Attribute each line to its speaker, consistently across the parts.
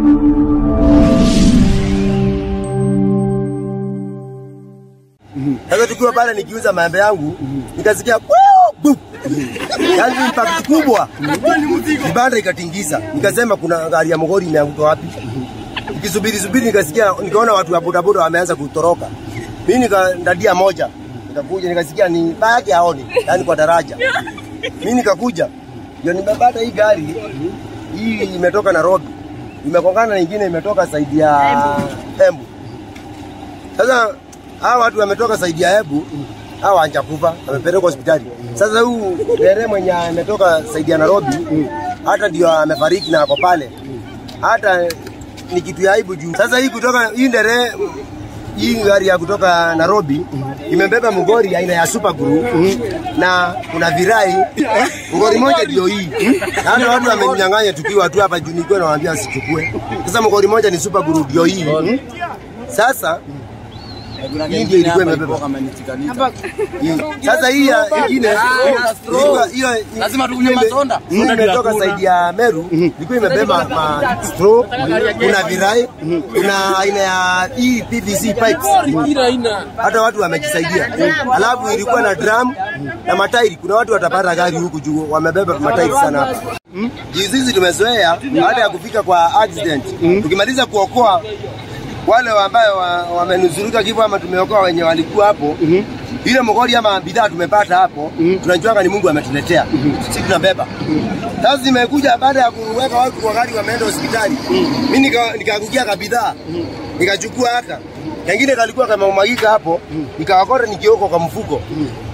Speaker 1: Sasa tukiwa pale nikiuza maembe yangu nikasikia bu yaani impact kubwa, kibanda ikatingisa. Nikasema kuna gari ya mgori imeanguka wapi? Nikisubiri subiri nikasikia, nikaona watu wa bodaboda wameanza kutoroka. Mimi nikandadia moja, nikakuja nikasikia ni baki aoni, yaani kwa daraja. Mimi nikakuja ndio nimepata hii gari hii imetoka Nairobi, imekongana na nyingine imetoka saidi ya Embu. Sasa hawa watu wametoka saidi ya Embu, hawa hawajakufa, wamepelekwa hospitali. Sasa huu dere mwenye ametoka saidi ya Nairobi, hata ndio amefariki na ako pale, hata ni kitu ya aibu juu. Sasa hii kutoka hii dere hii gari ya kutoka Nairobi imebeba mgori aina ya Super Guru na kuna virai mgori moja ndio hii. Na hata watu wamenyang'anya tukiwa tu hapa juu, nilikuwa nawaambia sichukue. Sasa mgori moja ni Super Guru ndio hii. Sasa hii ndio ilikuwa imebeba hii. Sasa hii ya ingine ilikuwa hiyo
Speaker 2: Lazima tukunywe matunda.
Speaker 1: hii imetoka saidi ya Meru, ilikuwa imebeba ma straw, kuna virai, kuna aina ya hii PVC pipes hata watu wamejisaidia. Alafu ilikuwa na drum na matairi. Kuna watu watapata gari huku juu, wamebeba matairi sana hapa. Jinsi hizi tumezoea, baada ya kufika kwa accident, tukimaliza kuokoa wale ambayo wa- wamenusurika kifo ama tumeokoa wenye walikuwa hapo ile mgodi ama bidhaa tumepata hapo, tunajuanga ni Mungu ametuletea, sisi tunabeba. Sasa zimekuja baada ya kuweka watu kwa gari, wameenda hospitali, mimi nika- nikaangukia ka bidhaa nikachukua haka kengine kalikuwa kameumagika hapo, nikawakota nikioko kwa mfuko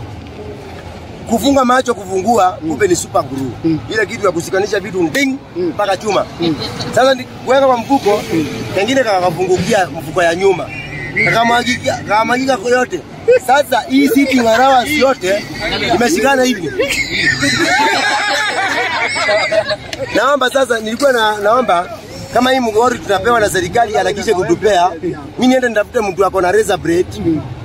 Speaker 1: kufunga macho kufungua, kumbe ni super glue ile kitu ya kusikanisha vitu nding mpaka chuma. Sasa ni- kuweka kwa mfuko, kengine kakafungukia mfuko ya nyuma kakamwagika kakamwagika kwa yote. Sasa hii sitting allowance yote imeshikana hivi. Naomba sasa, nilikuwa na, naomba kama hii mgori tunapewa na serikali harakishe kutupea, mimi niende nitafute mtu ako na razor blade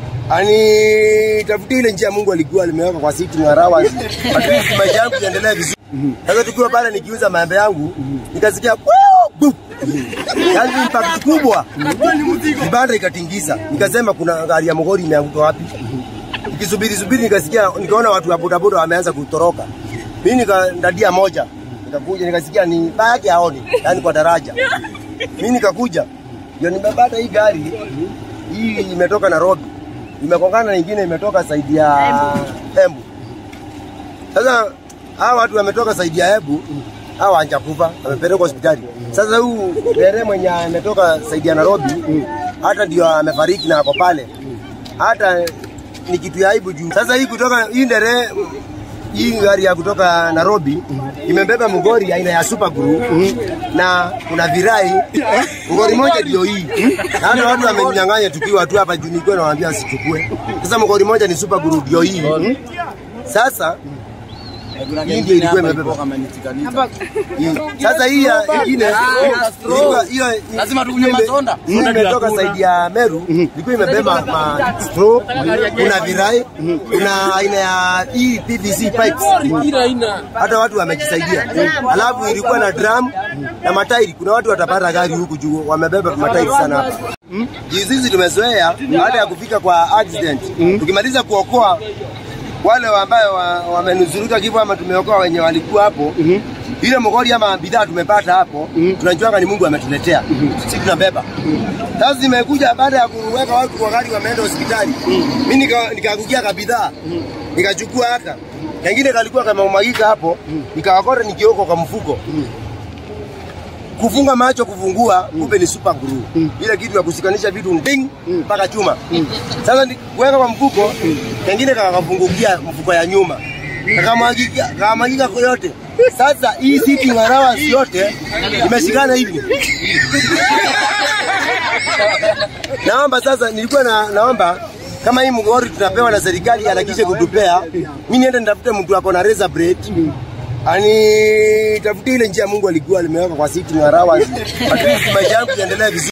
Speaker 1: ani tafute ile njia Mungu alikuwa alimeweka kwa sitting allowance, at least maisha yangu yaendelee vizuri. Sasa tukiwa pale nikiuza maembe yangu nikasikia bu yaani impact kubwa, kibanda ikatingisa. Nikasema kuna gari ya mgori imeanguka wapi? Nikisubiri subiri nikasikia, nikaona watu wa bodaboda wameanza kutoroka. Mimi nikandadia moja, nikakuja nikasikia ni baki aoni, yaani kwa daraja. Mimi nikakuja ndio nimepata hii gari hii imetoka Nairobi, imekongana na nyingine imetoka saidi ya Embu. Sasa hawa watu wametoka saidi ya Embu, hawa hawajakufa, wamepelekwa hospitali. Sasa huu dere mwenye ametoka saidi ya Nairobi, hata ndio amefariki na ako pale, hata ni kitu ya aibu juu. Sasa hii kutoka hii dere hii gari ya kutoka Nairobi imebeba mgori aina ya Super Guru na kuna virai mgori moja ndio hii. Na hata watu wamenyang'anya tukiwa tu hapa juu, nilikuwa nawaambia sichukue. Sasa mgori moja ni Super Guru ndio hii. Sasa hii ndio ilikuwa imebeba hii. Sasa hii ya ingine ilikuwa hiyo
Speaker 2: Lazima tukunywe
Speaker 1: ime-
Speaker 2: matunda.
Speaker 1: hii imetoka saidi ya Meru, ilikuwa imebeba ma straw, kuna virai, kuna aina ya hii PVC pipes hata watu wamejisaidia. Alafu ilikuwa na drum na matairi. Kuna watu watapata gari huku juu, wamebeba matairi sana hapa. Jinsi hizi tumezoea, baada ya kufika kwa accident, tukimaliza kuokoa wale ambayo wa- wamenusurika kifo ama tumeokoa wenye walikuwa hapo ile mgodi ama bidhaa tumepata hapo, tunajuanga ni Mungu ametuletea, sisi tunabeba. Sasa zimekuja baada ya kuweka watu kwa gari, wameenda hospitali, mimi nika- nikaangukia ka bidhaa nikachukua haka kengine kalikuwa kameumagika hapo, nikawakota nikioko kwa mfuko kufunga macho kufungua, kumbe ni super glue ile kitu ya kusikanisha vitu nding mpaka chuma. Sasa ni- kuweka kwa mfuko, kengine kakafungukia mfuko ya nyuma kakamwagika kakamwagika kwa yote. Sasa hii sitting allowance yote imeshikana hivi. Naomba sasa, nilikuwa na, naomba kama hii mgori tunapewa na serikali harakishe kutupea, mimi niende nitafute mtu ako na razor blade ani tafute ile njia Mungu alikuwa alimeweka kwa sitting allowance, at least maisha yangu yaendelee vizuri.